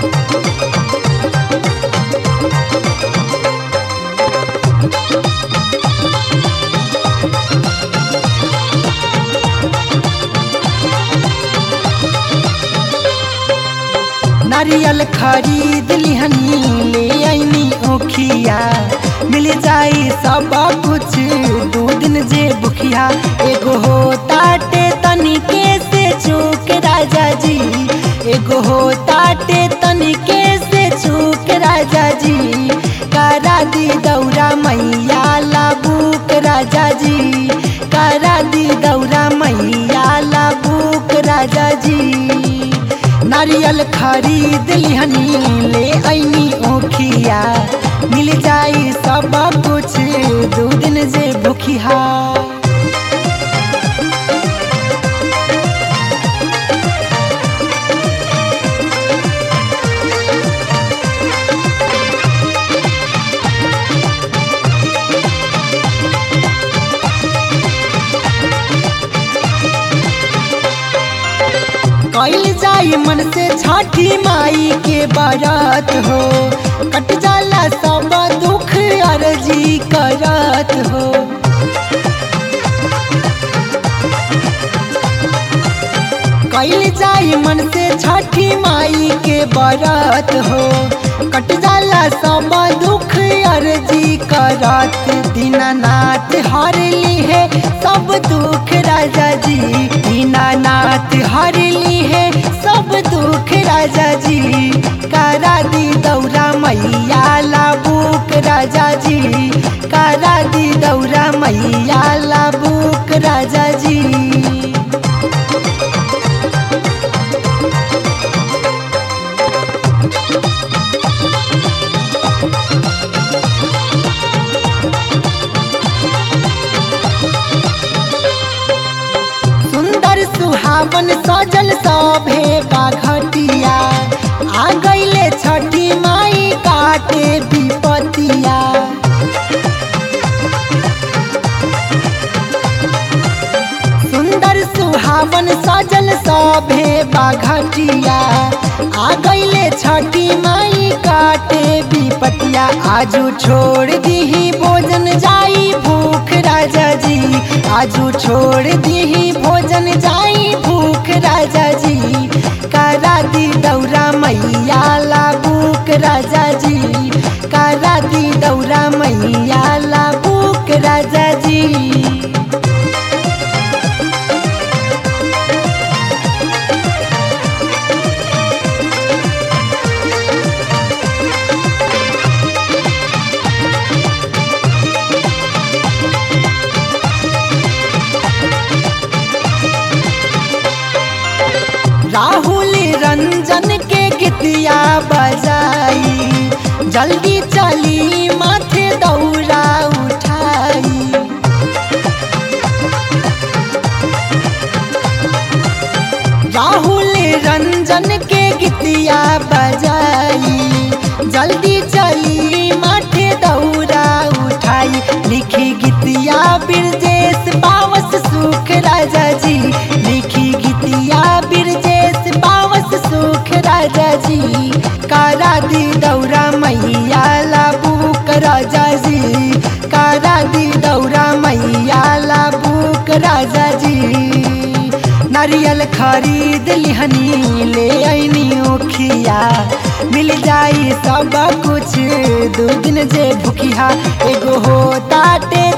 नारियल खरीद लिहनी ले आईनी ओखिया मिल जाई सब कुछ दो दिन जे बुखिया एगो हो ताटे तनिके से चूक राजा जी एगो हो ताटे तनिके से चूक राजा जी करा दी दौरा मैया लाबूक राजा जी करा दी दौरा मैया लाबूक राजा जी नारियल खरीद लिहनी ले आईनी ओखिया मिल जाई सब कुछ दो दिन जे भूखिया कैल जाई मन से छठी माई के बारात हो कट जाला सब दुख अर्जी करत हो कैल जाई मन से छठी माई के बारात हो कट जाला सब दुख अर्जी करत दीनानाथ हर ली है सब दुख राजा जी दीनानाथ हर ली है सब दुख राजा जी करा दी दौरा मैया लाबूक राजा जी करा दी दौरा मैया लाबूक राजा जी सुंदर सुहावन सजल सभे बाघटिया आ गईले छठी माई काटे विपतिया सुंदर सुहावन सजल सभे बाघटिया आ गईले छठी माई काटे विपतिया आजू छोड़ दीही भोजन जाई भूख राजा जी आजू छोड़ दीही भोजन जाई भूख राजा जी करा दी दौरा मैया लाबूक राजा जी करा दी दौरा मैया लाबूक राजा जी राहुल रंजन के गीतिया बजाई जल्दी चली माथे दौरा उठाई राहुल रंजन के गीतिया बजाई जल्दी चली माथे दौरा उठाई लिखी गीतिया बिरजेश पावस सुख राजा जी लिखी गीतिया बिरजेश पावस सुख राजा जी करा दी दौरा मैया लाबूक राजा जी करा दी दौरा मैया लाबूक राजा जी नारियल खरीद लिहनी ले आईनी ओखिया मिल जाई सब कुछ दो दिन जे भूखिया एगो हो ताटे